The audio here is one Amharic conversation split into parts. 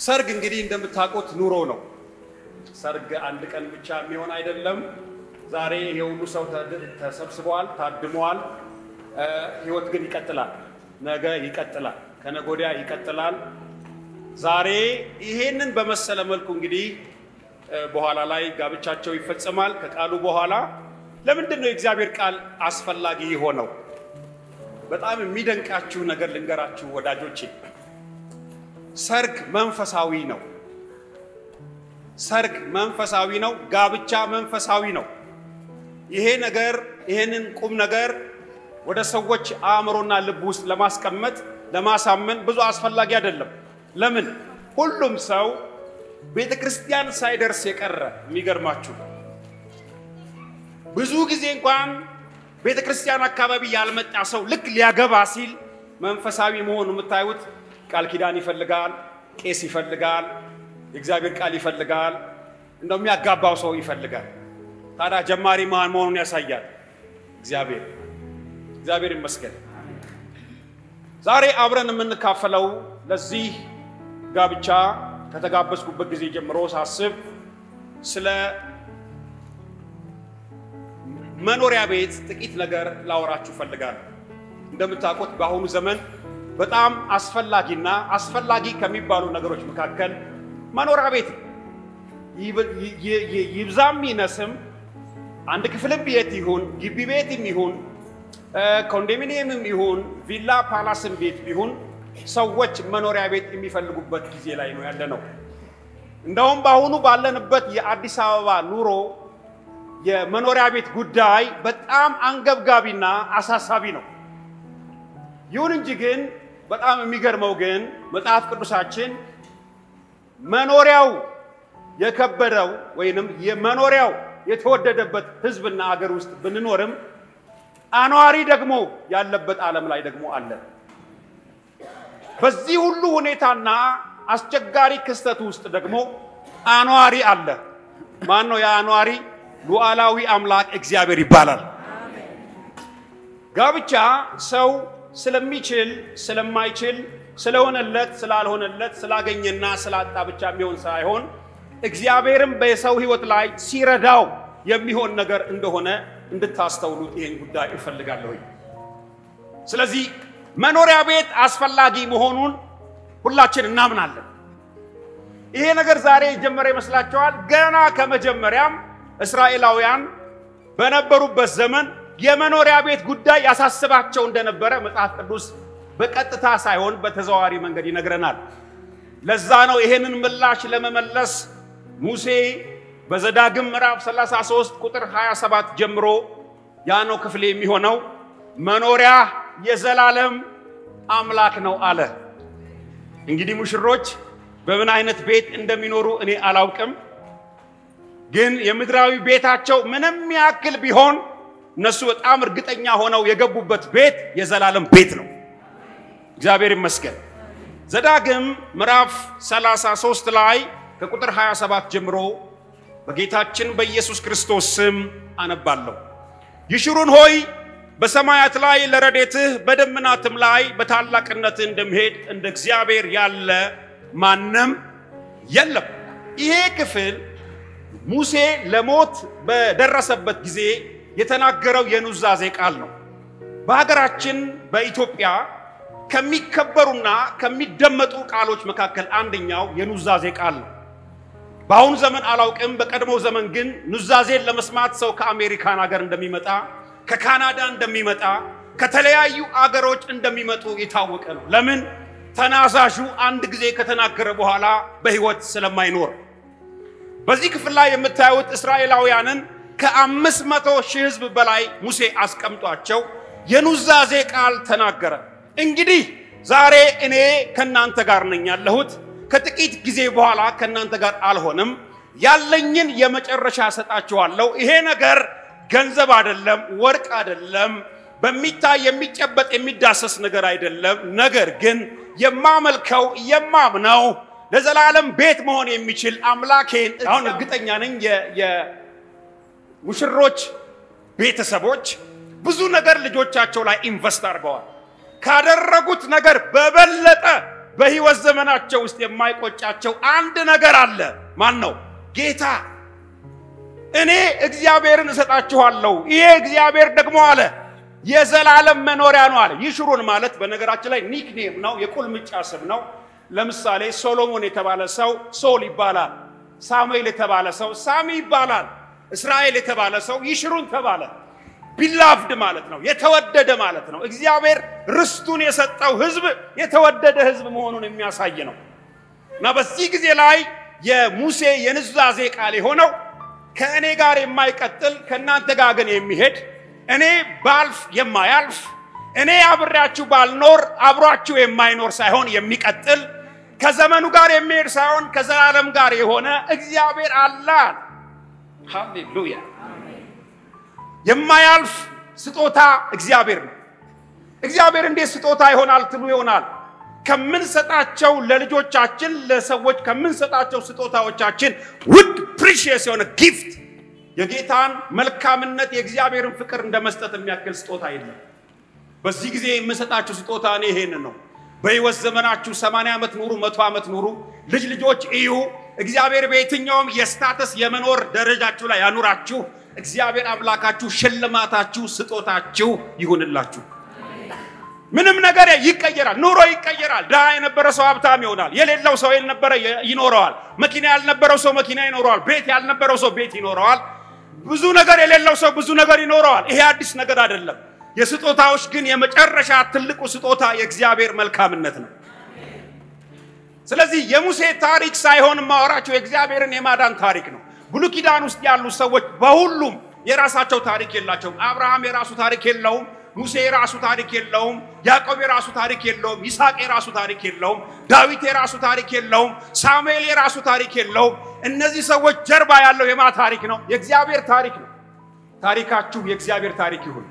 ሰርግ እንግዲህ እንደምታውቁት ኑሮ ነው። ሰርግ አንድ ቀን ብቻ የሚሆን አይደለም። ዛሬ ይሄ ሁሉ ሰው ተሰብስበዋል፣ ታድመዋል። ህይወት ግን ይቀጥላል። ነገ ይቀጥላል፣ ከነገ ወዲያ ይቀጥላል። ዛሬ ይሄንን በመሰለ መልኩ እንግዲህ በኋላ ላይ ጋብቻቸው ይፈጸማል። ከቃሉ በኋላ ለምንድን ነው የእግዚአብሔር ቃል አስፈላጊ የሆነው? በጣም የሚደንቃችሁ ነገር ልንገራችሁ ወዳጆቼ። ሰርግ መንፈሳዊ ነው። ሰርግ መንፈሳዊ ነው። ጋብቻ መንፈሳዊ ነው። ይሄ ነገር ይሄንን ቁም ነገር ወደ ሰዎች አእምሮና ልብ ውስጥ ለማስቀመጥ ለማሳመን ብዙ አስፈላጊ አይደለም። ለምን ሁሉም ሰው ቤተ ክርስቲያን ሳይደርስ የቀረ የሚገርማችሁ ብዙ ጊዜ እንኳን ቤተ ክርስቲያን አካባቢ ያልመጣ ሰው ልክ ሊያገባ ሲል መንፈሳዊ መሆኑ የምታዩት ቃል ኪዳን ይፈልጋል፣ ቄስ ይፈልጋል፣ የእግዚአብሔር ቃል ይፈልጋል፣ እንደው የሚያጋባው ሰው ይፈልጋል። ታዲያ ጀማሪ ማን መሆኑን ያሳያል። እግዚአብሔር እግዚአብሔር ይመስገን። ዛሬ አብረን የምንካፈለው ለዚህ ጋብቻ ከተጋበዝኩበት ጊዜ ጀምሮ ሳስብ ስለ መኖሪያ ቤት ጥቂት ነገር ላወራችሁ ፈልጋለሁ። እንደምታውቁት በአሁኑ ዘመን በጣም አስፈላጊና አስፈላጊ ከሚባሉ ነገሮች መካከል መኖሪያ ቤት ይብዛም ይነስም አንድ ክፍልም ቤት ይሁን ግቢ ቤትም ይሁን ኮንዶሚኒየምም ይሁን ቪላ ፓላስም ቤት ቢሆን ሰዎች መኖሪያ ቤት የሚፈልጉበት ጊዜ ላይ ነው ያለ ነው። እንደውም በአሁኑ ባለንበት የአዲስ አበባ ኑሮ የመኖሪያ ቤት ጉዳይ በጣም አንገብጋቢና አሳሳቢ ነው። ይሁን እንጂ ግን በጣም የሚገርመው ግን መጽሐፍ ቅዱሳችን መኖሪያው የከበደው ወይንም የመኖሪያው የተወደደበት ሕዝብና አገር ውስጥ ብንኖርም አኗሪ ደግሞ ያለበት ዓለም ላይ ደግሞ አለ። በዚህ ሁሉ ሁኔታና አስቸጋሪ ክስተት ውስጥ ደግሞ አኗሪ አለ። ማን ነው የአኗሪ? ሉዓላዊ አምላክ እግዚአብሔር ይባላል። ጋብቻ ሰው ስለሚችል ስለማይችል ስለሆነለት ስላልሆነለት ስላገኘና ስላጣ ብቻ የሚሆን ሳይሆን እግዚአብሔርም በሰው ሕይወት ላይ ሲረዳው የሚሆን ነገር እንደሆነ እንድታስተውሉት ይህን ጉዳይ እፈልጋለሁኝ። ስለዚህ መኖሪያ ቤት አስፈላጊ መሆኑን ሁላችን እናምናለን። ይሄ ነገር ዛሬ የጀመረ ይመስላችኋል? ገና ከመጀመሪያም እስራኤላውያን በነበሩበት ዘመን የመኖሪያ ቤት ጉዳይ ያሳስባቸው እንደነበረ መጽሐፍ ቅዱስ በቀጥታ ሳይሆን በተዘዋዋሪ መንገድ ይነግረናል። ለዛ ነው ይሄንን ምላሽ ለመመለስ ሙሴ በዘዳግም ምዕራፍ 33 ቁጥር 27 ጀምሮ ያ ነው ክፍሌ የሚሆነው መኖሪያ የዘላለም አምላክ ነው አለ። እንግዲህ ሙሽሮች በምን አይነት ቤት እንደሚኖሩ እኔ አላውቅም፣ ግን የምድራዊ ቤታቸው ምንም ያክል ቢሆን እነሱ በጣም እርግጠኛ ሆነው የገቡበት ቤት የዘላለም ቤት ነው። እግዚአብሔር ይመስገን። ዘዳግም ምዕራፍ 33 ላይ ከቁጥር 27 ጀምሮ በጌታችን በኢየሱስ ክርስቶስ ስም አነባለሁ። ይሽሩን ሆይ በሰማያት ላይ ለረዴትህ በደመናትም ላይ በታላቅነትህ እንደሚሄድ እንደ እግዚአብሔር ያለ ማንም የለም። ይሄ ክፍል ሙሴ ለሞት በደረሰበት ጊዜ የተናገረው የኑዛዜ ቃል ነው። በሀገራችን በኢትዮጵያ ከሚከበሩና ከሚደመጡ ቃሎች መካከል አንደኛው የኑዛዜ ቃል ነው። በአሁኑ ዘመን አላውቅም፣ በቀድሞ ዘመን ግን ኑዛዜን ለመስማት ሰው ከአሜሪካን ሀገር እንደሚመጣ ከካናዳ እንደሚመጣ ከተለያዩ አገሮች እንደሚመጡ የታወቀ ነው። ለምን? ተናዛዡ አንድ ጊዜ ከተናገረ በኋላ በሕይወት ስለማይኖር። በዚህ ክፍል ላይ የምታዩት እስራኤላውያንን ከአምስት መቶ ሺህ ሕዝብ በላይ ሙሴ አስቀምጧቸው የኑዛዜ ቃል ተናገረ። እንግዲህ ዛሬ እኔ ከእናንተ ጋር ነኝ ያለሁት፣ ከጥቂት ጊዜ በኋላ ከእናንተ ጋር አልሆንም። ያለኝን የመጨረሻ ሰጣችኋለሁ። ይሄ ነገር ገንዘብ አይደለም፣ ወርቅ አይደለም፣ በሚታይ የሚጨበጥ የሚዳሰስ ነገር አይደለም። ነገር ግን የማመልከው የማምነው ለዘላለም ቤት መሆን የሚችል አምላኬን አሁን እርግጠኛ ነኝ የሙሽሮች ቤተሰቦች ብዙ ነገር ልጆቻቸው ላይ ኢንቨስት አድርገዋል። ካደረጉት ነገር በበለጠ በሕይወት ዘመናቸው ውስጥ የማይቆጫቸው አንድ ነገር አለ። ማን ነው? ጌታ። እኔ እግዚአብሔርን እሰጣችኋለሁ፣ ይሄ እግዚአብሔር ደግሞ አለ የዘላለም መኖሪያ ነው አለ። ይሽሩን ማለት በነገራችን ላይ ኒክኔም ነው፣ የቁልምጫ ስም ነው። ለምሳሌ ሶሎሞን የተባለ ሰው ሶል ይባላል። ሳሙኤል የተባለ ሰው ሳሚ ይባላል። እስራኤል የተባለ ሰው ይሽሩን ተባለ። ቢላፍድ ማለት ነው፣ የተወደደ ማለት ነው። እግዚአብሔር ርስቱን የሰጠው ሕዝብ የተወደደ ሕዝብ መሆኑን የሚያሳይ ነው እና በዚህ ጊዜ ላይ የሙሴ የኑዛዜ ቃል የሆነው ከእኔ ጋር የማይቀጥል ከእናንተ ጋር ግን የሚሄድ እኔ ባልፍ የማያልፍ እኔ አብሬያችሁ ባልኖር አብሯችሁ የማይኖር ሳይሆን የሚቀጥል ከዘመኑ ጋር የሚሄድ ሳይሆን ከዘላለም ጋር የሆነ እግዚአብሔር አለ። ሃሌሉያ! የማያልፍ ስጦታ እግዚአብሔር ነው። እግዚአብሔር እንዴት ስጦታ ይሆናል ትሉ ይሆናል። ከምንሰጣቸው ለልጆቻችን ለሰዎች ከምንሰጣቸው ስጦታዎቻችን ውድ ፕሪሺየስ የሆነ ጊፍት የጌታን መልካምነት የእግዚአብሔርን ፍቅር እንደ መስጠት የሚያክል ስጦታ የለም። በዚህ ጊዜ የምሰጣችሁ ስጦታ እኔ ይሄን ነው። በሕይወት ዘመናችሁ ሰማንያ ዓመት ኑሩ፣ መቶ ዓመት ኑሩ፣ ልጅ ልጆች እዩ። እግዚአብሔር በየትኛውም የስታተስ የመኖር ደረጃችሁ ላይ ያኑራችሁ። እግዚአብሔር አምላካችሁ ሽልማታችሁ፣ ስጦታችሁ ይሁንላችሁ። ምንም ነገር ይቀየራል። ኑሮ ይቀየራል። ድሃ የነበረ ሰው ሀብታም ይሆናል። የሌለው ሰው የነበረ ይኖረዋል። መኪና ያልነበረው ሰው መኪና ይኖረዋል። ቤት ያልነበረው ሰው ቤት ይኖረዋል። ብዙ ነገር የሌለው ሰው ብዙ ነገር ይኖረዋል። ይሄ አዲስ ነገር አይደለም። የስጦታዎች ግን የመጨረሻ ትልቁ ስጦታ የእግዚአብሔር መልካምነት ነው። ስለዚህ የሙሴ ታሪክ ሳይሆን ማወራቸው የእግዚአብሔርን የማዳን ታሪክ ነው። ብሉይ ኪዳን ውስጥ ያሉ ሰዎች በሁሉም የራሳቸው ታሪክ የላቸውም። አብርሃም የራሱ ታሪክ የለውም። ሙሴ የራሱ ታሪክ የለውም። ያዕቆብ የራሱ ታሪክ የለውም። ይስሐቅ የራሱ ታሪክ የለውም። ዳዊት የራሱ ታሪክ የለውም። ሳሙኤል የራሱ ታሪክ የለውም። እነዚህ ሰዎች ጀርባ ያለው የማ ታሪክ ነው? የእግዚአብሔር ታሪክ ነው። ታሪካችሁ የእግዚአብሔር ታሪክ ይሁን።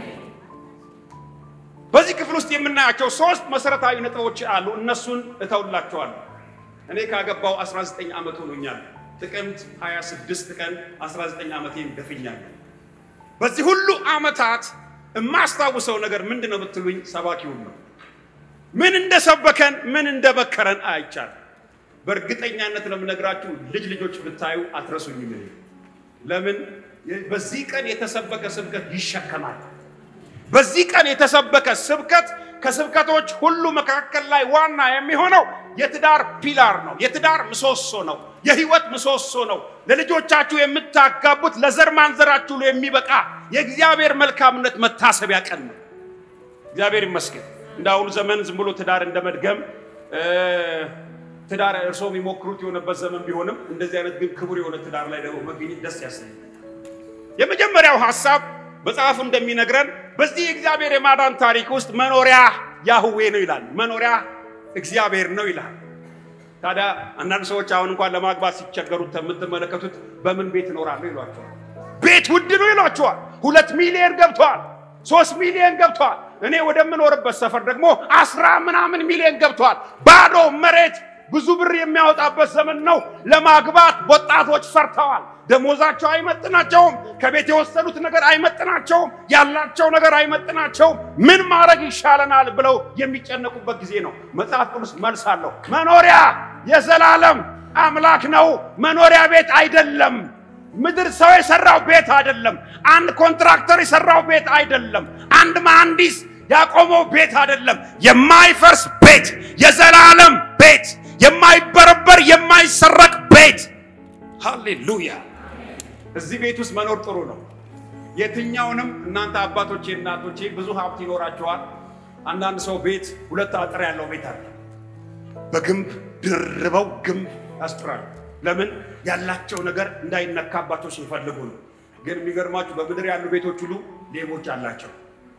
በዚህ ክፍል ውስጥ የምናያቸው ሶስት መሰረታዊ ነጥቦች አሉ። እነሱን እተውላቸዋለሁ። እኔ ካገባው 19 ዓመት ሆኖኛል። ጥቅምት 26 ቀን 19 ዓመቴን ደፍኛለሁ። በዚህ ሁሉ ዓመታት የማስታውሰው ነገር ምንድን ነው ብትሉኝ፣ ሰባኪውን ነው። ምን እንደሰበከን ምን እንደመከረን አይቻል። በእርግጠኛነት ለምነግራችሁ ልጅ ልጆች ብታዩ አትረሱኝም። ለምን በዚህ ቀን የተሰበከ ስብከት ይሸከማል። በዚህ ቀን የተሰበከ ስብከት ከስብከቶች ሁሉ መካከል ላይ ዋና የሚሆነው የትዳር ፒላር ነው። የትዳር ምሰሶ ነው። የህይወት ምሰሶ ነው። ለልጆቻችሁ የምታጋቡት ለዘር ማንዘራችሁ የሚበቃ የእግዚአብሔር መልካምነት መታሰቢያ ቀን ነው። እግዚአብሔር ይመስገን። እንደ አሁኑ ዘመን ዝም ብሎ ትዳር እንደ መድገም ትዳር እርሶ የሚሞክሩት የሆነበት ዘመን ቢሆንም እንደዚህ አይነት ግን ክቡር የሆነ ትዳር ላይ ደግሞ መገኘት ደስ ያሰኛል። የመጀመሪያው ሀሳብ መጽሐፉ እንደሚነግረን በዚህ የእግዚአብሔር የማዳን ታሪክ ውስጥ መኖሪያ ያህዌ ነው ይላል። መኖሪያ እግዚአብሔር ነው ይላል። ታዲያ አንዳንድ ሰዎች አሁን እንኳን ለማግባት ሲቸገሩት የምትመለከቱት በምን ቤት እኖራለሁ ይሏቸዋል። ቤት ውድ ነው ይሏቸዋል። ሁለት ሚሊዮን ገብተዋል፣ ሶስት ሚሊዮን ገብተዋል። እኔ ወደምኖርበት ሰፈር ደግሞ አስራ ምናምን ሚሊዮን ገብተዋል። ባዶ መሬት ብዙ ብር የሚያወጣበት ዘመን ነው። ለማግባት ወጣቶች ፈርተዋል። ደሞዛቸው አይመጥናቸውም። ከቤት የወሰዱት ነገር አይመጥናቸውም። ያላቸው ነገር አይመጥናቸውም። ምን ማድረግ ይሻለናል ብለው የሚጨነቁበት ጊዜ ነው። መጽሐፍ ቅዱስ መልስ አለው። መኖሪያ የዘላለም አምላክ ነው። መኖሪያ ቤት አይደለም። ምድር ሰው የሰራው ቤት አይደለም። አንድ ኮንትራክተር የሰራው ቤት አይደለም። አንድ መሐንዲስ ያቆመው ቤት አይደለም። የማይፈርስ ቤት፣ የዘላለም ቤት፣ የማይበረበር የማይሰረቅ ቤት። ሃሌሉያ! እዚህ ቤት ውስጥ መኖር ጥሩ ነው። የትኛውንም እናንተ አባቶቼ፣ እናቶቼ ብዙ ሀብት ይኖራቸዋል። አንዳንድ ሰው ቤት ሁለት አጥር ያለው ቤት አለ። በግንብ ድርበው ግንብ ያስጥራሉ። ለምን? ያላቸው ነገር እንዳይነካባቸው ሲፈልጉ ነው። ግን የሚገርማችሁ በምድር ያሉ ቤቶች ሁሉ ሌቦች አላቸው።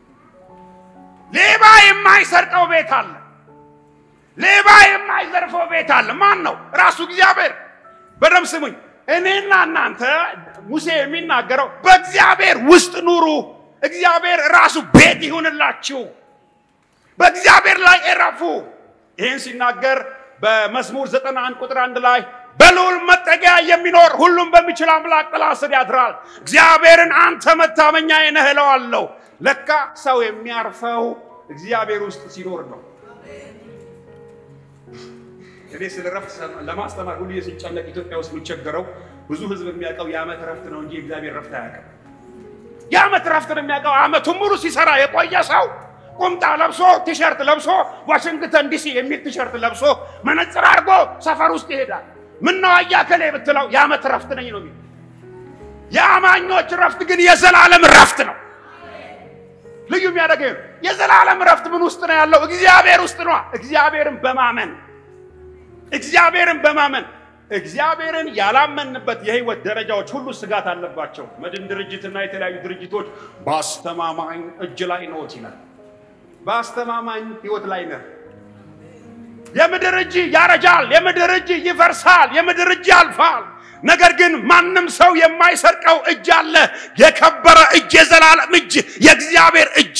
ሌባ የማይሰርቀው ቤት አለ። ሌባ የማይዘርፈው ቤት አለ። ማን ነው? ራሱ እግዚአብሔር። በደም ስሙኝ። እኔና እናንተ ሙሴ የሚናገረው በእግዚአብሔር ውስጥ ኑሩ፣ እግዚአብሔር ራሱ ቤት ይሁንላችሁ፣ በእግዚአብሔር ላይ እረፉ። ይህን ሲናገር በመዝሙር ዘጠና አንድ ቁጥር አንድ ላይ በልዑል መጠጊያ የሚኖር ሁሉም በሚችል አምላክ ጥላ ስር ያድራል። እግዚአብሔርን አንተ መታመኛዬ ነህ እለዋለሁ። ለካ ሰው የሚያርፈው እግዚአብሔር ውስጥ ሲኖር ነው። እኔ ስለ ረፍት ለማስተማር ሁሉ ሲጨነቅ ኢትዮጵያ ውስጥ የሚቸገረው ብዙ ህዝብ የሚያውቀው የዓመት ረፍት ነው እንጂ የእግዚአብሔር ረፍት አያውቅም። የዓመት ረፍት ነው የሚያውቀው። ዓመቱን ሙሉ ሲሰራ የቆየ ሰው ቁምጣ ለብሶ ቲሸርት ለብሶ ዋሽንግተን ዲሲ የሚል ቲሸርት ለብሶ መነጽር አድርጎ ሰፈር ውስጥ ይሄዳል። ምነው አያከሌ ብትለው የዓመት ረፍት ነኝ ነው የሚለው። የአማኞች ረፍት ግን የዘላለም ረፍት ነው። ልዩ የሚያደርገው የዘላለም ረፍት ምን ውስጥ ነው ያለው? እግዚአብሔር ውስጥ ነው። እግዚአብሔርን በማመን እግዚአብሔርን በማመን እግዚአብሔርን ያላመንበት የህይወት ደረጃዎች ሁሉ ስጋት አለባቸው። መድን ድርጅትና የተለያዩ ድርጅቶች በአስተማማኝ እጅ ላይ ነዎት ይላል። በአስተማማኝ ህይወት ላይ ነህ። የምድር እጅ ያረጃል፣ የምድር እጅ ይፈርሳል፣ የምድር እጅ ያልፋል። ነገር ግን ማንም ሰው የማይሰርቀው እጅ አለ። የከበረ እጅ፣ የዘላለም እጅ፣ የእግዚአብሔር እጅ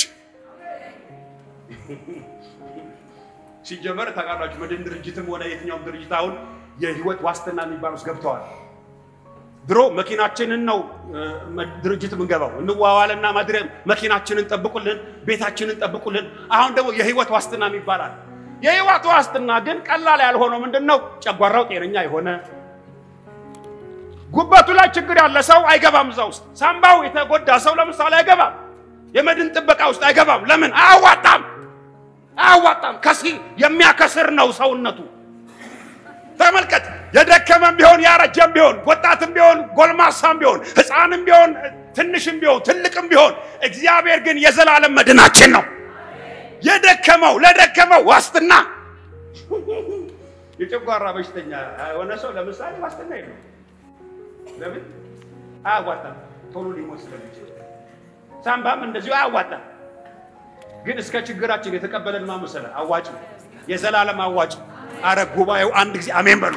ሲጀመር ታውቃላችሁ። መድን ድርጅትም ሆነ የትኛውም ድርጅት አሁን የህይወት ዋስትና የሚባል ውስጥ ገብተዋል። ድሮ መኪናችንን ነው ድርጅት የምንገባው እንዋዋልና ማድረም መኪናችንን ጠብቁልን፣ ቤታችንን ጠብቁልን። አሁን ደግሞ የህይወት ዋስትና ይባላል። የህይወት ዋስትና ግን ቀላል ያልሆነው ምንድን ነው? ጨጓራው ጤነኛ የሆነ ጉበቱ ላይ ችግር ያለ ሰው አይገባም። እዛ ውስጥ ሳምባው የተጎዳ ሰው ለምሳሌ አይገባም። የመድን ጥበቃ ውስጥ አይገባም። ለምን? አያዋጣም፣ አያዋጣም። ከሲ የሚያከስር ነው ሰውነቱ። ተመልከት። የደከመም ቢሆን ያረጀም ቢሆን ወጣትም ቢሆን ጎልማሳም ቢሆን ህፃንም ቢሆን ትንሽም ቢሆን ትልቅም ቢሆን እግዚአብሔር ግን የዘላለም መድናችን ነው። የደከመው ለደከመው ዋስትና የጨጓራ በሽተኛ የሆነ ሰው ለምሳሌ ዋስትና የለው። ለምን አያዋጣም? ቶሎ ሊሞት ስለሚችል። ሳምባም እንደዚሁ አያዋጣም። ግን እስከ ችግራችን የተቀበለን ማመሰለ አዋጭ የዘላለም አዋጭ አረ ጉባኤው አንድ ጊዜ አሜን በሉ።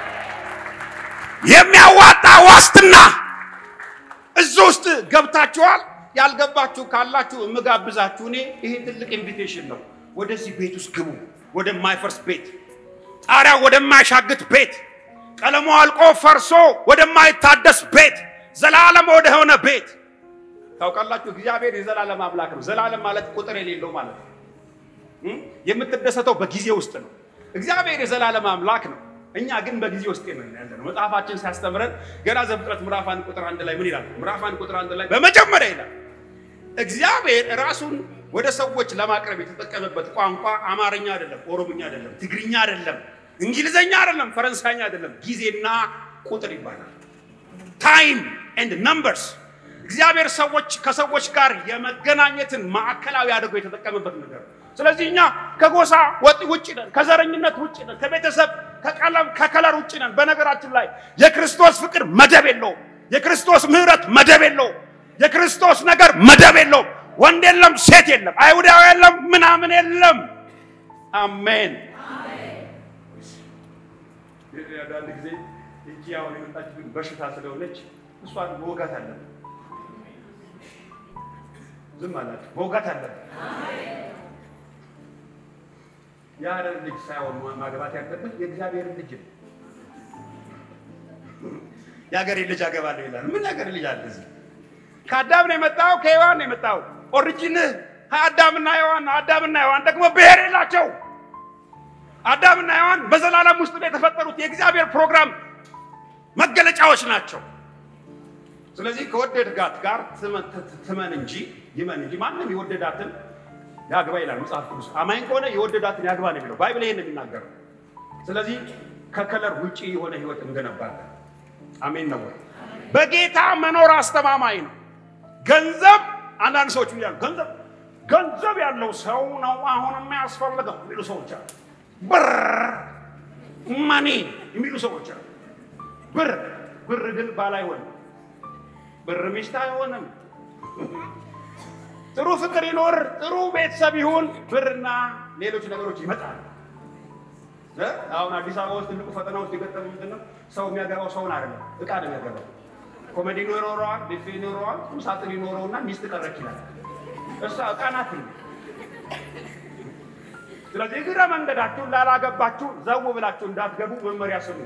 የሚያዋጣ ዋስትና እዚህ ውስጥ ገብታችኋል። ያልገባችሁ ካላችሁ የምጋብዛችሁ እኔ ይሄ ትልቅ ኢንቪቴሽን ነው። ወደዚህ ቤት ውስጥ ግቡ። ወደማይፈርስ ቤት፣ ጣሪያው ወደማያሻግት ቤት፣ ቀለሙ አልቆ ፈርሶ ወደማይታደስ ቤት፣ ዘላለም ወደሆነ ቤት። ታውቃላችሁ እግዚአብሔር የዘላለም አምላክ ነው። ዘላለም ማለት ቁጥር የሌለው ማለት ነው። የምትደሰተው በጊዜ ውስጥ ነው። እግዚአብሔር የዘላለም አምላክ ነው። እኛ ግን በጊዜ ውስጥ ነው ያለነው። መጽሐፋችን ሲያስተምረን ገና ዘፍጥረት ምዕራፍ አንድ ቁጥር አንድ ላይ ምን ይላል? ምዕራፍ አንድ ቁጥር አንድ ላይ በመጀመሪያ ይላል እግዚአብሔር ራሱን ወደ ሰዎች ለማቅረብ የተጠቀመበት ቋንቋ አማርኛ አይደለም፣ ኦሮምኛ አይደለም፣ ትግርኛ አይደለም፣ እንግሊዘኛ አይደለም፣ ፈረንሳይኛ አይደለም፣ ጊዜና ቁጥር ይባላል። ታይም ኤንድ ነምበርስ እግዚአብሔር ሰዎች ከሰዎች ጋር የመገናኘትን ማዕከላዊ አድርጎ የተጠቀመበት ነገር ነው። ስለዚህ እኛ ከጎሳ ወጥ ውጭ ነን፣ ከዘረኝነት ውጭ ነን፣ ከቤተሰብ ከቀለም ከከለር ውጭ ነን። በነገራችን ላይ የክርስቶስ ፍቅር መደብ የለውም። የክርስቶስ ምሕረት መደብ የለውም። የክርስቶስ ነገር መደብ የለውም። ወንድ የለም፣ ሴት የለም፣ አይሁዳዊ የለም፣ ምናምን የለም። አሜን። አንዳንድ ጊዜ እጅ አሁን የመጣች በሽታ ስለሆነች እሷን መውጋት አለብን። ዝም አላችሁ፣ መውጋት አለብን። የአረብ ልጅ ሳይሆን ማግባት ያለበት የእግዚአብሔር ልጅ ነው። የሀገሬ ልጅ አገባለሁ ይላል። ምን የሀገር ልጅ አለ እዚህ? ከአዳም ነው የመጣው፣ ከሔዋን ነው የመጣው። ኦሪጂንህ አዳምና ሔዋን ነው። አዳምና ሔዋን ደግሞ ብሔር የላቸው። አዳምና ሔዋን በዘላለም ውስጥ ነው የተፈጠሩት። የእግዚአብሔር ፕሮግራም መገለጫዎች ናቸው። ስለዚህ ከወደድጋት ጋር ትመን እንጂ ይመን እንጂ ማንም የወደዳትን ያግባ ይላል መጽሐፍ ቅዱስ። አማኝ ከሆነ የወደዳትን ያግባ ነው የሚለው ባይብል ይሄን የሚናገረው። ስለዚህ ከከለር ውጪ የሆነ ህይወት እንገነባለን። አሜን ነው ወይ? በጌታ መኖር አስተማማኝ ነው። ገንዘብ አንዳንድ ሰዎች ያሉ ገንዘብ ገንዘብ ያለው ሰው ነው አሁን የሚያስፈልገው የሚሉ ሰዎች አሉ። ብር ማኒ የሚሉ ሰዎች አሉ። ብር ብር ግን ባል አይሆንም። ብር ሚስት አይሆንም። ጥሩ ፍቅር ይኖር፣ ጥሩ ቤተሰብ ይሁን፣ ብርና ሌሎች ነገሮች ይመጣሉ። አሁን አዲስ አበባ ውስጥ ትልቁ ፈተና ውስጥ የገጠሙ ምንድን ነው? ሰው የሚያገባው ሰውን አይደለም፣ እቃ ነው የሚያገባው። ኮሜዲ ይኖረዋል፣ ቢፌ ይኖረዋል፣ ቁም ሳጥን ይኖረውና ሚስት ቀረች ይላል። እሷ እቃ ናት። ስለዚህ እግረ መንገዳችሁን ላላገባችሁ ዘው ብላችሁ እንዳትገቡ መመሪያ ስሙ።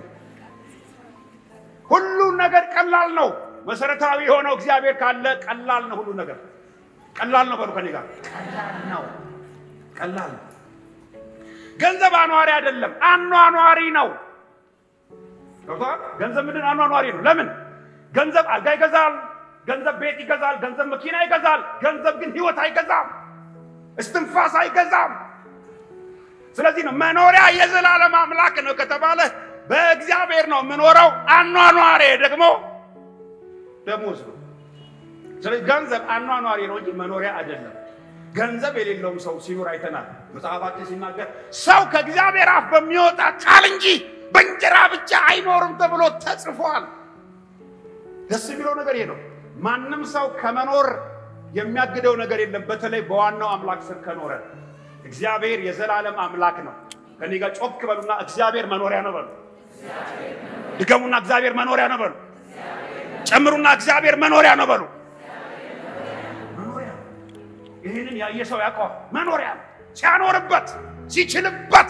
ሁሉ ነገር ቀላል ነው። መሰረታዊ የሆነው እግዚአብሔር ካለ ቀላል ነው። ሁሉ ነገር ቀላል ነው። በሉ ከኔ ጋር ቀላል ነው። ቀላል ነው። ገንዘብ አኗሪ አይደለም፣ አኗኗሪ ነው። ገብቶሃል? ገንዘብ ምንድን አኗኗሪ ነው። ለምን? ገንዘብ አልጋ ይገዛል፣ ገንዘብ ቤት ይገዛል፣ ገንዘብ መኪና ይገዛል። ገንዘብ ግን ህይወት አይገዛም፣ እስትንፋስ አይገዛም። ስለዚህ ነው መኖሪያ የዘላለም አምላክ ነው ከተባለ በእግዚአብሔር ነው የምኖረው። አኗኗሬ ደግሞ ደሞዝ ነው። ስለዚህ ገንዘብ አኗኗሪ ነው እንጂ መኖሪያ አይደለም። ገንዘብ የሌለውም ሰው ሲኖር አይተናል። መጽሐፋችን ሲናገር ሰው ከእግዚአብሔር አፍ በሚወጣ ቃል እንጂ በእንጀራ ብቻ አይኖርም ተብሎ ተጽፏል። ደስ የሚለው ነገር ይሄ ነው። ማንም ሰው ከመኖር የሚያግደው ነገር የለም። በተለይ በዋናው አምላክ ስር ከኖረ እግዚአብሔር የዘላለም አምላክ ነው። ከኔ ጋር ጮክ በሉና እግዚአብሔር መኖሪያ ነው በሉ። ድገሙና እግዚአብሔር መኖሪያ ነው በሉ። ጨምሩና እግዚአብሔር መኖሪያ ነው በሉ። መኖሪያ ይህንን ያየ ሰው ያውቀዋል። መኖሪያ ሲያኖርበት ሲችልበት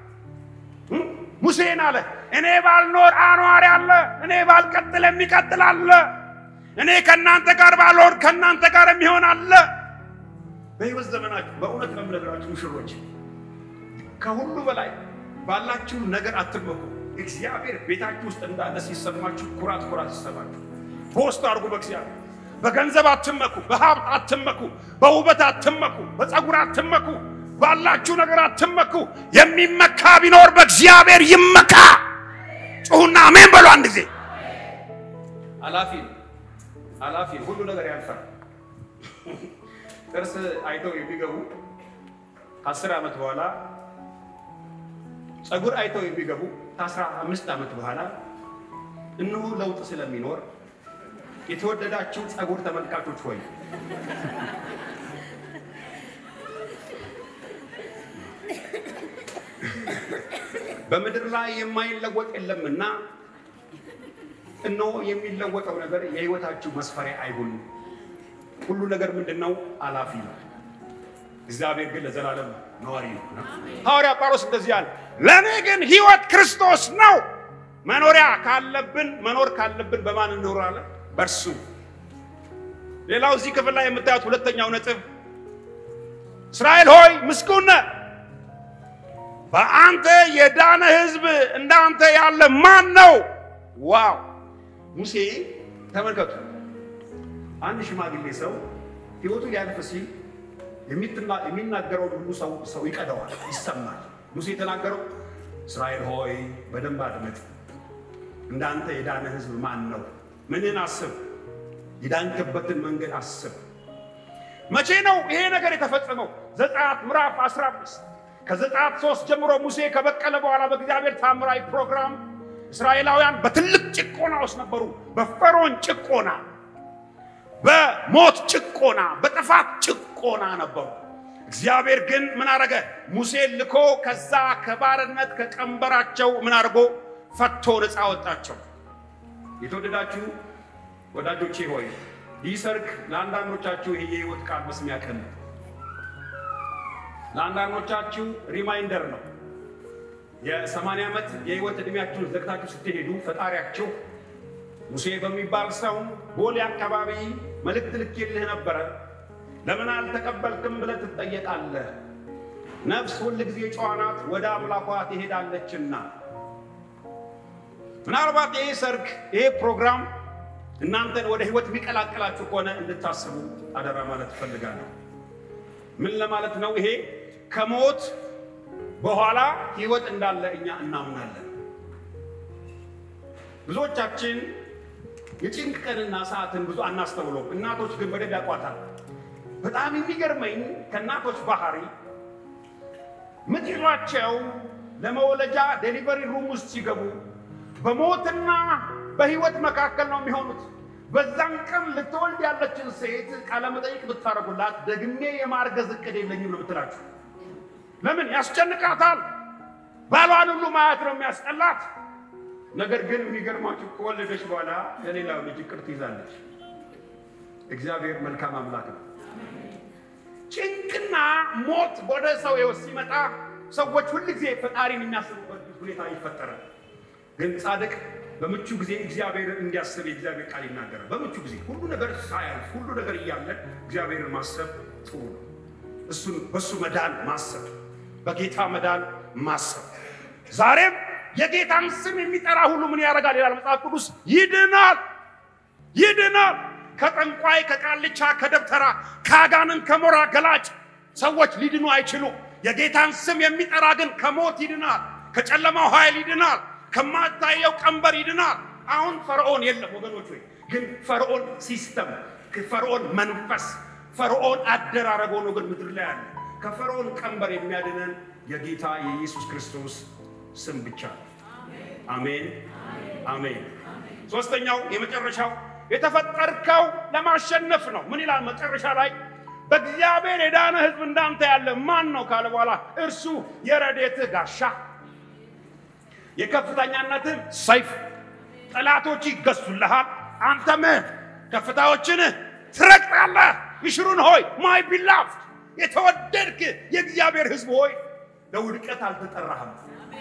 ሙሴን አለ እኔ ባልኖር አኗሪ አለ፣ እኔ ባልቀጥል የሚቀጥል አለ፣ እኔ ከእናንተ ጋር ባልሆን ከእናንተ ጋር የሚሆን አለ። በሕይወት ዘመናችሁ በእውነት ነው የምነግራችሁ ሙሽሮች፣ ከሁሉ በላይ ባላችሁ ነገር አትመኩ። እግዚአብሔር ቤታችሁ ውስጥ እንዳለ ሲሰማችሁ ኩራት ኩራት ሲሰማችሁ በውስጡ አድርጉ። በእግዚአብሔር በገንዘብ አትመኩ፣ በሀብት አትመኩ፣ በውበት አትመኩ፣ በፀጉር አትመኩ፣ ባላችሁ ነገር አትመኩ። የሚመካ ቢኖር በእግዚአብሔር ይመካ። ጩሁና አሜን በሉ አንድ ጊዜ። አላፊ ነው አላፊ ነው። ሁሉ ነገር ያልፋል። ጥርስ አይተው የሚገቡ ከአስር ዓመት በኋላ ፀጉር አይተው የሚገቡ ከአስራ አምስት ዓመት በኋላ እነሆ ለውጥ ስለሚኖር የተወደዳችሁ ፀጉር ተመልካቾች ሆይ በምድር ላይ የማይለወጥ የለምና እነሆ የሚለወጠው ነገር የሕይወታችሁ መስፈሪያ አይሁን። ሁሉ ነገር ምንድን ነው? አላፊ ነው። እግዚአብሔር ግን ለዘላለም ነዋሪ ነው። ሐዋርያ ጳውሎስ እንደዚህ አለ፣ ለእኔ ግን ሕይወት ክርስቶስ ነው። መኖሪያ ካለብን መኖር ካለብን በማን እንኖራለን? በእርሱ። ሌላው እዚህ ክፍል ላይ የምታዩት ሁለተኛው ነጥብ እስራኤል ሆይ ምስጉን ነህ፣ በአንተ የዳነ ሕዝብ እንዳንተ ያለ ማን ነው? ዋው! ሙሴ ተመልከቱ፣ አንድ ሽማግሌ ሰው ሕይወቱ ሊያልፍ ሲል የሚናገረውን ሁሉ ሰው ሰው ይቀደዋል፣ ይሰማል። ሙሴ የተናገረው እስራኤል ሆይ በደንብ አድምጥ፣ እንዳንተ የዳነ ሕዝብ ማን ነው? ምንን አስብ፣ የዳንክበትን መንገድ አስብ። መቼ ነው ይሄ ነገር የተፈጸመው? ዘጸአት ምዕራፍ 15 ከዘጸአት ሶስት ጀምሮ ሙሴ ከበቀለ በኋላ በእግዚአብሔር ታምራዊ ፕሮግራም እስራኤላውያን በትልቅ ጭቆና ውስጥ ነበሩ። በፈርዖን ጭቆና፣ በሞት ጭቆና፣ በጥፋት ጭቆና ነበሩ። እግዚአብሔር ግን ምን አረገ? ሙሴን ልኮ ከዛ ከባርነት ከቀንበራቸው ምን አድርጎ ፈቶ ነፃ ወጣቸው። የተወደዳችሁ ወዳጆቼ ሆይ ይህ ሰርክ ለአንዳንዶቻችሁ ይሄ የህይወት ቃል መስሚያ ቀን ነው። ለአንዳንዶቻችሁ ሪማይንደር ነው። የሰማንያ ዓመት የህይወት ዕድሜያችሁን ዘግታችሁ ስትሄዱ ፈጣሪያችሁ ሙሴ በሚባል ሰው ቦሌ አካባቢ መልእክት ልኬልህ ነበረ፣ ለምን አልተቀበልክም ብለህ ትጠየቃለህ። ነፍስ ሁል ጊዜ ጨዋ ናት፣ ወደ አምላኳ ትሄዳለችና። ምናልባት ይሄ ሰርግ ይሄ ፕሮግራም እናንተን ወደ ህይወት የሚቀላቅላችሁ ከሆነ እንድታስቡ አደራ ማለት እፈልጋለሁ። ምን ለማለት ነው? ይሄ ከሞት በኋላ ህይወት እንዳለ እኛ እናምናለን። ብዙዎቻችን የጭንቅ ቀንና ሰዓትን ብዙ አናስተውለውም። እናቶች ግን በደንብ ያውቋታል። በጣም የሚገርመኝ ከእናቶች ባህሪ ምጥ ይዟቸው ለመወለጃ ዴሊቨሪ ሩም ውስጥ ሲገቡ በሞትና በህይወት መካከል ነው የሚሆኑት። በዛን ቀን ልትወልድ ያለችን ሴት ቃለመጠይቅ ብታደርጉላት ደግሜ የማርገዝ እቅድ የለኝም ነው የምትላችሁ። ለምን ያስጨንቃታል። ባሏን ሁሉ ማየት ነው የሚያስጠላት። ነገር ግን የሚገርማችሁ ከወለደች በኋላ ለሌላው ልጅ እቅድ ትይዛለች። እግዚአብሔር መልካም አምላክ ነው። ጭንቅና ሞት ወደ ሰው ህይወት ሲመጣ ሰዎች ሁልጊዜ ፈጣሪን የሚያስቡበት ሁኔታ ይፈጠራል። ግን ጻድቅ በምቹ ጊዜ እግዚአብሔር እንዲያስብ የእግዚአብሔር ቃል ይናገራል። በምቹ ጊዜ ሁሉ ነገር ሳያልፍ ሁሉ ነገር እያለ እግዚአብሔርን ማሰብ ጥሩ ነው። እሱን በእሱ መዳን ማሰብ በጌታ መዳን ማሰብ። ዛሬም የጌታን ስም የሚጠራ ሁሉ ምን ያደርጋል ይላል መጽሐፍ ቅዱስ? ይድናል፣ ይድናል። ከጠንቋይ፣ ከቃልቻ፣ ከደብተራ፣ ከአጋንን፣ ከሞራ ገላጭ ሰዎች ሊድኑ አይችሉ። የጌታን ስም የሚጠራ ግን ከሞት ይድናል፣ ከጨለማው ኃይል ይድናል፣ ከማታየው ቀንበር ይድናል። አሁን ፈርዖን የለም ወገኖች ሆይ፣ ግን ፈርዖን ሲስተም፣ ፈርዖን መንፈስ፣ ፈርዖን አደራረግ ሆኖ ግን ምድር ላይ አለ። ከፈርዖን ቀንበር የሚያድነን የጌታ የኢየሱስ ክርስቶስ ስም ብቻ ነው። አሜን አሜን። ሶስተኛው የመጨረሻው የተፈጠርከው ለማሸነፍ ነው። ምን ይላል መጨረሻ ላይ? በእግዚአብሔር የዳነ ሕዝብ እንዳንተ ያለ ማን ነው ካለ በኋላ እርሱ የረዴትህ ጋሻ፣ የከፍተኛነትህ ሰይፍ፣ ጠላቶች ይገዙልሃል፣ አንተም ከፍታዎችን ትረግጣለህ። ይሽሩን ሆይ ማይ ቢላፍድ የተወደድክ የእግዚአብሔር ሕዝብ ሆይ ለውድቀት አልተጠራህም።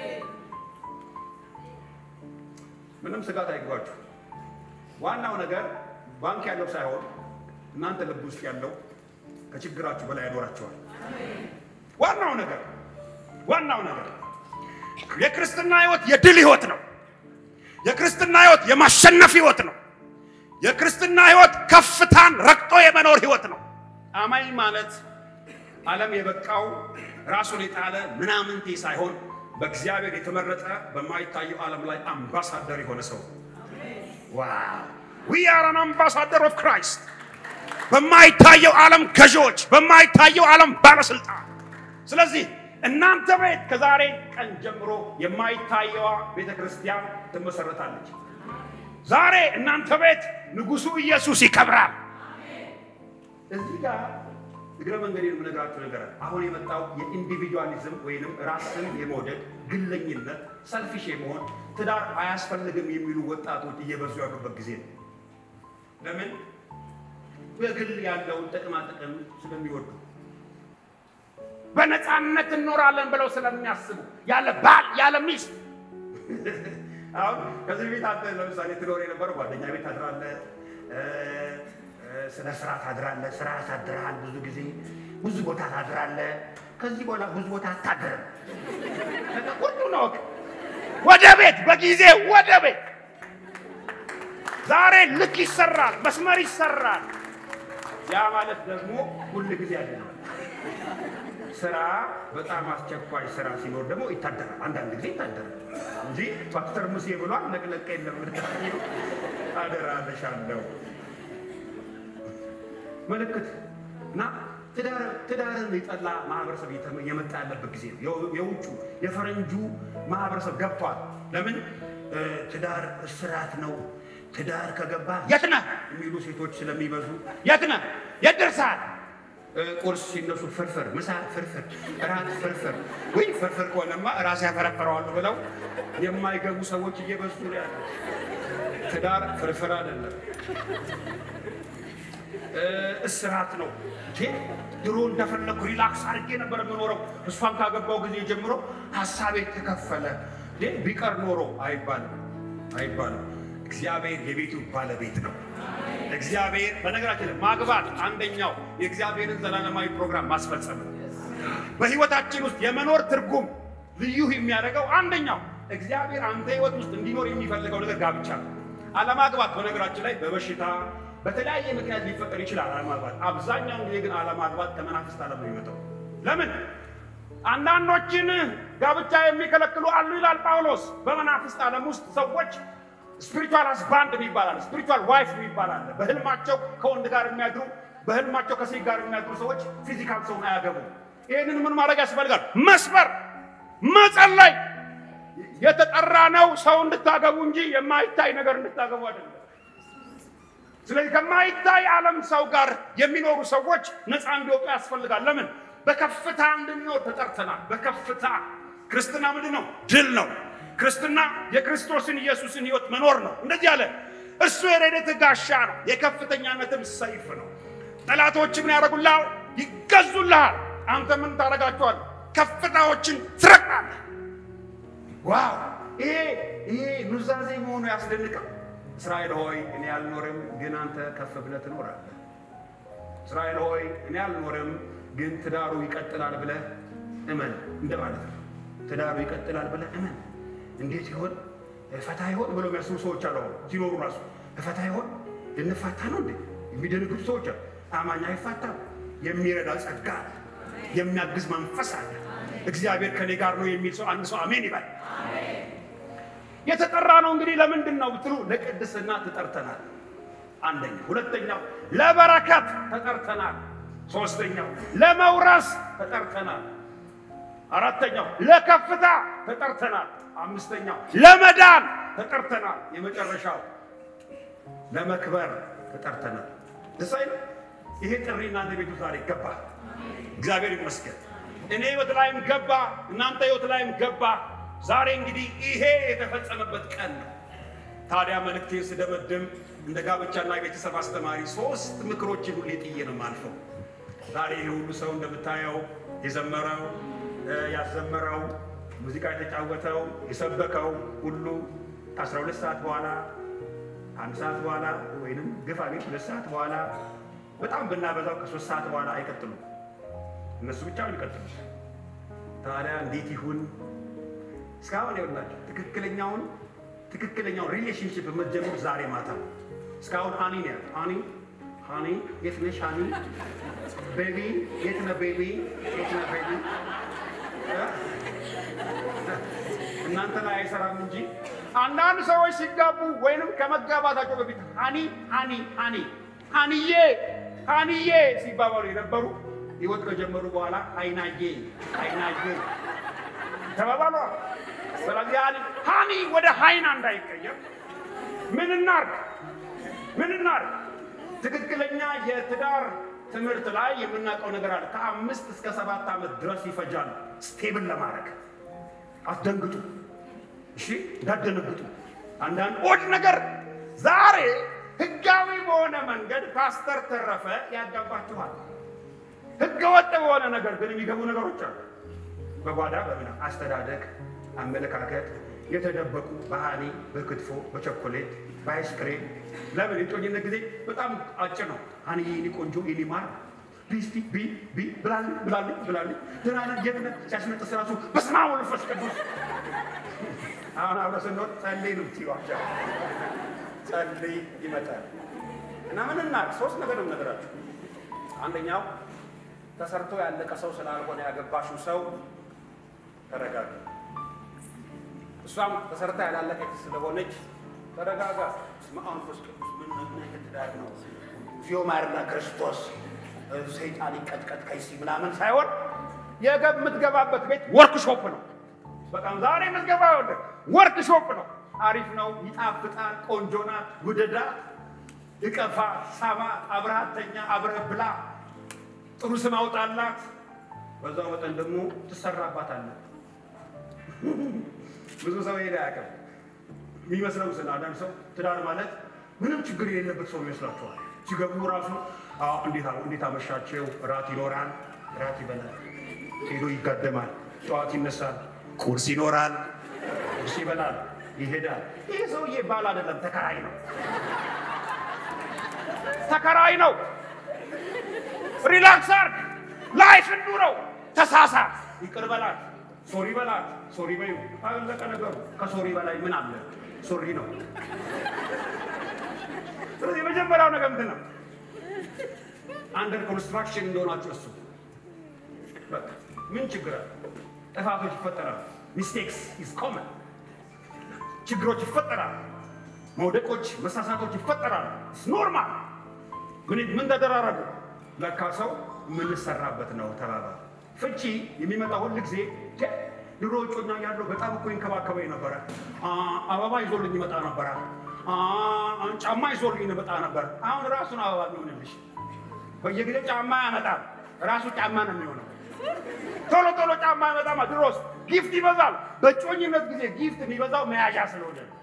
ምንም ስጋት አይግባችሁ። ዋናው ነገር ባንክ ያለው ሳይሆን እናንተ ልብ ውስጥ ያለው ከችግራችሁ በላይ ያኖራቸዋል። ዋናው ነገር ዋናው ነገር የክርስትና ህይወት የድል ህይወት ነው። የክርስትና ህይወት የማሸነፍ ህይወት ነው። የክርስትና ህይወት ከፍታን ረግጦ የመኖር ህይወት ነው። አማኝ ማለት ዓለም የበቃው ራሱን የጣለ ምናምንቴ ሳይሆን በእግዚአብሔር የተመረጠ በማይታየው ዓለም ላይ አምባሳደር የሆነ ሰው ዋው ዊ አር አን አምባሳደር ኦፍ ክራይስት በማይታየው ዓለም ገዢዎች፣ በማይታየው ዓለም ባለስልጣን። ስለዚህ እናንተ ቤት ከዛሬ ቀን ጀምሮ የማይታየዋ ቤተ ክርስቲያን ትመሰረታለች። ዛሬ እናንተ ቤት ንጉሱ ኢየሱስ ይከብራል። እዚህ ጋር እግረ መንገዴን የምነግራችሁ ነገር አለ። አሁን የመጣው የኢንዲቪጁዋሊዝም ወይንም ራስን የመውደድ ግለኝነት፣ ሰልፊሽ የመሆን ትዳር አያስፈልግም የሚሉ ወጣቶች እየበዙ ያሉበት ጊዜ ነው። ለምን? በግል ያለውን ጥቅማ ጥቅም ስለሚወዱ በነፃነት እኖራለን ብለው ስለሚያስቡ ያለ ባል ያለ ሚስት አሁን ከዚህ ቤት አንተ ለምሳሌ ትኖር የነበረ ጓደኛ ቤት ታድራለህ፣ ስለ ስራ ታድራለህ። ስራ ያሳድርሃል። ብዙ ጊዜ ብዙ ቦታ ታድራለህ። ከዚህ በኋላ ብዙ ቦታ አታድርም። ሁሉ ነው ወደ ቤት በጊዜ ወደ ቤት ዛሬ ልክ ይሰራል፣ መስመር ይሰራል። ያ ማለት ደግሞ ሁል ጊዜ አይደለም። ስራ በጣም አስቸኳይ ስራ ሲኖር ደግሞ ይታደራል። አንዳንድ ጊዜ ይታደራል እንጂ ፓስተር ሙሴ ብሏል ለቅለቅ የለም ልታዩ አደራለሻለሁ ምልክት እና ትዳርን የጠላ ማህበረሰብ የመጣ ያለበት ጊዜ ነው። የውጩ የፈረንጁ ማህበረሰብ ገብቷል። ለምን ትዳር እስራት ነው። ትዳር ከገባ የት ነህ የሚሉ ሴቶች ስለሚበዙ የት ነህ የት ደርሰሃል? ቁርስ ሲነሱ ፍርፍር፣ ምሳ ፍርፍር፣ እራት ፍርፍር። ወይ ፍርፍር ከሆነማ ራሴ ያፈረፈረዋለሁ ብለው የማይገቡ ሰዎች እየበዙ ነው ያሉት። ትዳር ፍርፍር አይደለም፣ እስራት ነው። ድሮ እንደፈለግኩ ሪላክስ አድርጌ ነበር የምኖረው። እሷን ካገባው ጊዜ ጀምሮ ሀሳቤ ተከፈለ። ቢቀር ኖሮ አይባልም፣ አይባልም። እግዚአብሔር የቤቱ ባለቤት ነው። እግዚአብሔር በነገራችን ላይ ማግባት አንደኛው የእግዚአብሔርን ዘላለማዊ ፕሮግራም ማስፈጸም ነው። በህይወታችን ውስጥ የመኖር ትርጉም ልዩ የሚያደርገው አንደኛው እግዚአብሔር አንተ ህይወት ውስጥ እንዲኖር የሚፈልገው ነገር ጋብቻ ነው። አለማግባት በነገራችን ላይ በበሽታ በተለያየ ምክንያት ሊፈጠር ይችላል። አለማግባት አብዛኛውን ጊዜ ግን አለማግባት ከመናፍስት ዓለም ነው የሚመጣው። ለምን አንዳንዶችን ጋብቻ የሚከለክሉ አሉ ይላል ጳውሎስ። በመናፍስት ዓለም ውስጥ ሰዎች ስፒሪቹዋል ሀስባንድ የሚባል አለ፣ ስፒሪቹዋል ዋይፍ የሚባል አለ። በህልማቸው ከወንድ ጋር የሚያድሩ በህልማቸው ከሴት ጋር የሚያድሩ ሰዎች ፊዚካል ሰውን አያገቡም። ይህንን ምን ማድረግ ያስፈልጋል? መስበር፣ መጸለይ። የተጠራ ነው ሰው እንድታገቡ እንጂ የማይታይ ነገር እንድታገቡ አይደለም። ስለዚህ ከማይታይ ዓለም ሰው ጋር የሚኖሩ ሰዎች ነፃ እንዲወጡ ያስፈልጋል። ለምን? በከፍታ እንድንኖር ተጠርተናል። በከፍታ ክርስትና ምንድን ነው? ድል ነው። ክርስትና የክርስቶስን ኢየሱስን ህይወት መኖር ነው። እንደዚህ አለ። እሱ የረድኤትህ ጋሻ ነው፣ የከፍተኛነትም ሰይፍ ነው። ጠላቶች ምን ያደርጉልሃል? ይገዙልሃል። አንተ ምን ታደርጋቸዋል? ከፍታዎችን ትረግጣለህ። ዋው! ይሄ ይሄ ኑዛዜ መሆኑ ያስደንቃል። እስራኤል ሆይ እኔ አልኖርም፣ ግን አንተ ከፍ ብለህ ትኖራለህ። እስራኤል ሆይ እኔ አልኖርም፣ ግን ትዳሩ ይቀጥላል ብለህ እመን እንደማለት ነው። ትዳሩ ይቀጥላል ብለህ እመን። እንዴት ይሆን ፈታ ይሆን ብሎ የሚያስቡ ሰዎች አሉ። አሁን ሲኖሩ ራሱ ፈታ ይሆን ልንፋታ ነው እንዴ የሚደነግጡ ሰዎች አሉ። አማኝ አይፋታም። የሚረዳ ጸጋ አለ። የሚያግዝ መንፈስ አለ። እግዚአብሔር ከኔ ጋር ነው የሚል ሰው አንድ ሰው አሜን ይበል። የተጠራ ነው እንግዲህ ለምንድን ነው ብትሉ ለቅድስና ተጠርተናል። አንደኛ። ሁለተኛው ለበረከት ተጠርተናል። ሶስተኛው ለመውረስ ተጠርተናል። አራተኛው ለከፍታ ተጠርተናል። አምስተኛው ለመዳን ተጠርተናል። የመጨረሻው ለመክበር ተጠርተናል። ደስ አይልም? ይሄ ጥሪ እናንተ ቤቱ ዛሬ ገባ። እግዚአብሔር ይመስገን። እኔ ህይወት ላይም ገባ፣ እናንተ ህይወት ላይም ገባ። ዛሬ እንግዲህ ይሄ የተፈጸመበት ቀን ነው። ታዲያ መልእክቴን ስደመድም እንደ ጋብቻና የቤተሰብ አስተማሪ ሶስት ምክሮችን ሁሌ ጥዬ ነው የማልፈው። ዛሬ ይህ ሁሉ ሰው እንደምታየው የዘመረው ያዘመረው ሙዚቃ የተጫወተው የሰበከው ሁሉ ከ12 ሰዓት በኋላ አንድ ሰዓት በኋላ ወይንም ግፋ ቤት ሁለት ሰዓት በኋላ በጣም ብናበዛው ከሶስት ሰዓት በኋላ አይቀጥሉም። እነሱ ብቻ ይቀጥሉ። ታዲያ እንዴት ይሁን? እስካሁን ይኸውላችሁ ትክክለኛውን ትክክለኛውን ሪሌሽንሽፕ የምትጀምሩ ዛሬ ማታ እስካሁን ሃኒ ነው ያለው። ሃኒ ሃኒ የት ነሽ ሃኒ? ቤቢ የት ነህ ቤቢ? የት ነህ ቤቢ? እናንተ ላይ አይሰራም እንጂ አንዳንድ ሰዎች ሲጋቡ ወይንም ከመጋባታቸው በፊት ሃኒ ሃኒ ሃኒ ሃኒዬ ሃኒዬ ሲባባሉ የነበሩ ህይወት ከጀመሩ በኋላ አይናዬ አይናዬ ተባባሉ። ስለዚህ ሃኒ ወደ ሃይና እንዳይቀየር ምን እናርግ? ምን እናርግ? ትክክለኛ የትዳር ትምህርት ላይ የምናውቀው ነገር አለ። ከአምስት እስከ ሰባት ዓመት ድረስ ይፈጃል ስቴብል ለማድረግ። አስደንግጡ፣ እሺ እንዳደነግጡ። አንዳንድ ኦድ ነገር ዛሬ ህጋዊ በሆነ መንገድ ፓስተር ተረፈ ያጋባችኋል። ህገ ወጥ በሆነ ነገር ግን የሚገቡ ነገሮች አሉ። በጓዳ በምና አስተዳደግ፣ አመለካከት የተደበቁ በሃኒ በክትፎ በቸኮሌት በአይስክሬም ለምን የጮኝነት ጊዜ በጣም አጭር ነው። ሃኒ የኔ ቆንጆ የኔ ማር ቢስቲ ቢ ቢ ብላልኝ ብላልኝ ብላልኝ ደህና ነህ የት ነህ ሲያስነጥስ ራሱ በስመ አብ ወወልድ ወመንፈስ ቅዱስ አሁን አብረ ስንሆን ጸልይ ነው ትይዋቸው ጸልይ ይመጣል እና ምን እናድርግ? ሶስት ነገር ነው ነገራችሁ። አንደኛው ተሰርቶ ያለቀ ሰው ስላልሆነ ያገባሽው ሰው ተረጋጋ። እሷም ተሰርታ ያላለቀች ስለሆነች ተረጋጋ። በስመ አብ ወመንፈስ ቅዱስ ምን ምን አይነት ትዳር ነው? ፊዮማርና ክርስቶስ ሰይጣን ይቀጥቀጥ ከይሲ ምናምን ሳይሆን የምትገባበት ቤት ወርክሾፕ ነው። በጣም ዛሬ የምትገባ ወርክሾፕ ነው። አሪፍ ነው፣ ይጣፍጣል፣ ቆንጆ ናት፣ ውደዳት፣ እቀፋ፣ ሳማ፣ አብረሃተኛ፣ አብረህ ብላ፣ ጥሩ ስም አውጣላት። በዛው መጠን ደግሞ ትሰራባታለህ። ብዙ ሰው ሄደ አያውቅም። የሚመስለው ስለ አንዳንድ ሰው ትዳር ማለት ምንም ችግር የሌለበት ሰው ይመስላችኋል። ሲገቡ ራሱ እንዴት አመሻቸው፣ እራት ይኖራል፣ እራት ይበላል፣ ሄዶ ይጋደማል፣ ጠዋት ይነሳል፣ ቁርስ ይኖራል፣ ቁርስ ይበላል፣ ይሄዳል። ይህ ሰውዬ ባል አይደለም፣ ተከራይ ነው። ተከራይ ነው። ሪላክስ አርግ፣ ላይፍ እንዱረው፣ ተሳሳት፣ ይቅር በላት፣ ሶሪ በላት፣ ሶሪ በዩ። አለቀ ነገሩ። ከሶሪ በላይ ምን አለ? ሶሪ ነው። ስለዚህ የመጀመሪያው ነገር ምንድን ነው? አንደር ኮንስትራክሽን እንደሆናችሁ እሱ በቃ ምን ችግር አለ? ጥፋቶች ይፈጠራሉ። ሚስቴክስ ኢዝ ኮመን ችግሮች ይፈጠራሉ። መውደቆች፣ መሳሳቶች ይፈጠራሉ። ኖርማል። ምን ምን ተደራረጉ? ለካ ሰው የምንሰራበት ነው ተባባል። ፍቺ የሚመጣ ሁል ጊዜ ድሮ እጮኛ ያለው በጣም እኮ ይንከባከበኝ ነበረ። አበባ ይዞልኝ ይመጣ ነበረ። ጫማ ይዞልኝ ይመጣ ነበር። አሁን ራሱን አበባ የሚሆንልሽ በየጊዜው ጫማ ያመጣል። ራሱ ጫማ ነው የሚሆነው። ቶሎ ቶሎ ጫማ ያመጣማ። ድሮስ ጊፍት ይበዛል። በጮኝነት ጊዜ ጊፍት የሚበዛው መያዣ ስለሆነ ነው።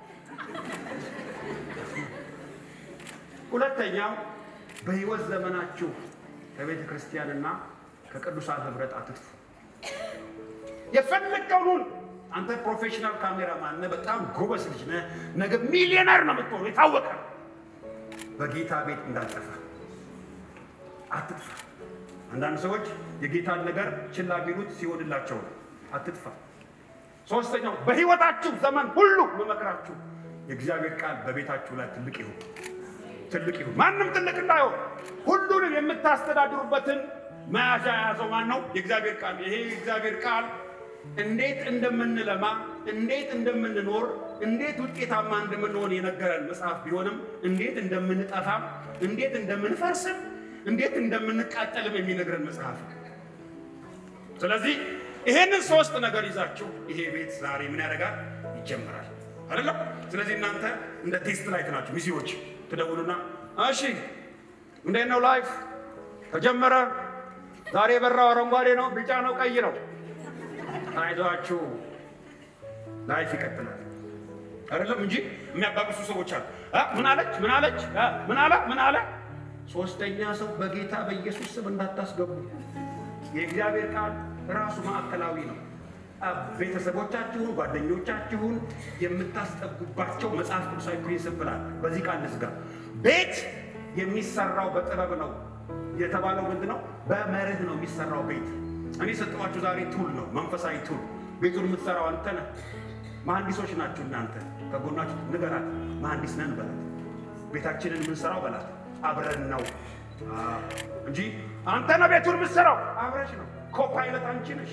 ሁለተኛው በህይወት ዘመናችሁ ከቤተ ክርስቲያንና ከቅዱሳን ህብረት አትጥፉ። የፈለገውን አንተ ፕሮፌሽናል ካሜራማን ነህ፣ በጣም ጎበዝ ልጅ ነህ፣ ነገ ሚሊዮነር ነው የምትሆነው፣ የታወቀ በጌታ ቤት እንዳልጠፋ አትጥፋ። አንዳንድ ሰዎች የጌታን ነገር ችላ ቢሉት ሲሆንላቸው ነው። አትጥፋ። ሶስተኛው በህይወታችሁ ዘመን ሁሉ መመክራችሁ የእግዚአብሔር ቃል በቤታችሁ ላይ ትልቅ ይሁን ትልቅ ይሁን። ማንም ትልቅ እንዳይሆን ሁሉንም የምታስተዳድሩበትን መያዣ የያዘው ማን ነው? የእግዚአብሔር ቃል። ይሄ የእግዚአብሔር ቃል እንዴት እንደምንለማ፣ እንዴት እንደምንኖር፣ እንዴት ውጤታማ እንደምንሆን የነገረን መጽሐፍ ቢሆንም እንዴት እንደምንጠፋም፣ እንዴት እንደምንፈርስም፣ እንዴት እንደምንቃጠልም የሚነግረን መጽሐፍ ነው። ስለዚህ ይሄንን ሶስት ነገር ይዛችሁ ይሄ ቤት ዛሬ ምን ያደርጋል? ይጀምራል አይደለም? ስለዚህ እናንተ እንደ ቴስት ላይት ናችሁ። ሚዜዎች ትደውሉና እሺ እንዴት ነው ላይፍ ተጀመረ? ዛሬ የበራው አረንጓዴ ነው፣ ቢጫ ነው፣ ቀይ ነው። አይዟችሁ ላይፍ ይቀጥላል። አይደለም እንጂ የሚያባብሱ ሰዎች አሉ። አ ምን አለች ምን አለች አ ምን አለ ምን አለ። ሶስተኛ ሰው በጌታ በኢየሱስ ስም እንዳታስገቡ። የእግዚአብሔር ቃል ራሱ ማዕከላዊ ነው። ቤተሰቦቻችሁን፣ ጓደኞቻችሁን የምታስጠጉባቸው መጽሐፍ ቅዱሳዊ ፕሪንስፕል አለ። በዚህ ቃል ንስጋ ቤት የሚሰራው በጥበብ ነው የተባለው ምንድን ነው? በመርህ ነው የሚሰራው ቤት። እኔ ሰጠኋችሁ ዛሬ ቱል ነው፣ መንፈሳዊ ቱል። ቤቱን የምትሰራው አንተ ነህ። መሐንዲሶች ናችሁ እናንተ። ከጎናችሁ ንገራት፣ መሐንዲስ ነን በላት። ቤታችንን የምንሰራው በላት። አብረን ነው እንጂ አንተ ነህ ቤቱን የምትሰራው፣ አብረሽ ነው። ኮፓይለት አንቺ ነሽ።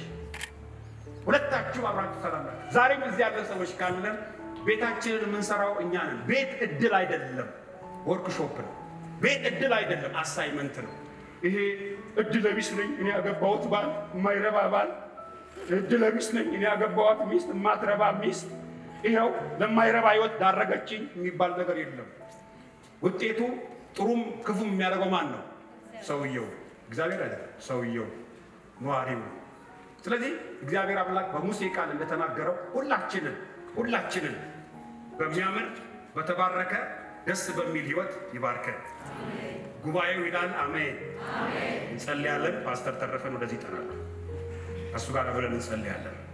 ሁለታችሁ አብራችሁ ትሰራላችሁ። ዛሬም እዚህ ያለን ሰዎች ካለን ቤታችንን የምንሰራው እኛ ነን። ቤት እድል አይደለም፣ ወርክሾፕ ነው። ቤት እድል አይደለም፣ አሳይመንት ነው። ይሄ እድለ ቢስ ነኝ እኔ ያገባሁት ባል የማይረባ ባል፣ እድለ ቢስ ነኝ እኔ ያገባኋት ሚስት የማትረባ ሚስት፣ ይኸው ለማይረባ ህይወት ዳረገችኝ የሚባል ነገር የለም። ውጤቱ ጥሩም ክፉም የሚያደርገው ማን ነው? ሰውየው፣ እግዚአብሔር አይደለም። ሰውየው ነዋሪው ነው። ስለዚህ እግዚአብሔር አምላክ በሙሴ ቃል እንደተናገረው ሁላችንን ሁላችንን በሚያምር በተባረከ ደስ በሚል ህይወት ይባርከን። ጉባኤው ይላል አሜን። እንጸልያለን። ፓስተር ተረፈን ወደዚህ ይጠራል። ከእሱ ጋር ብለን እንጸልያለን።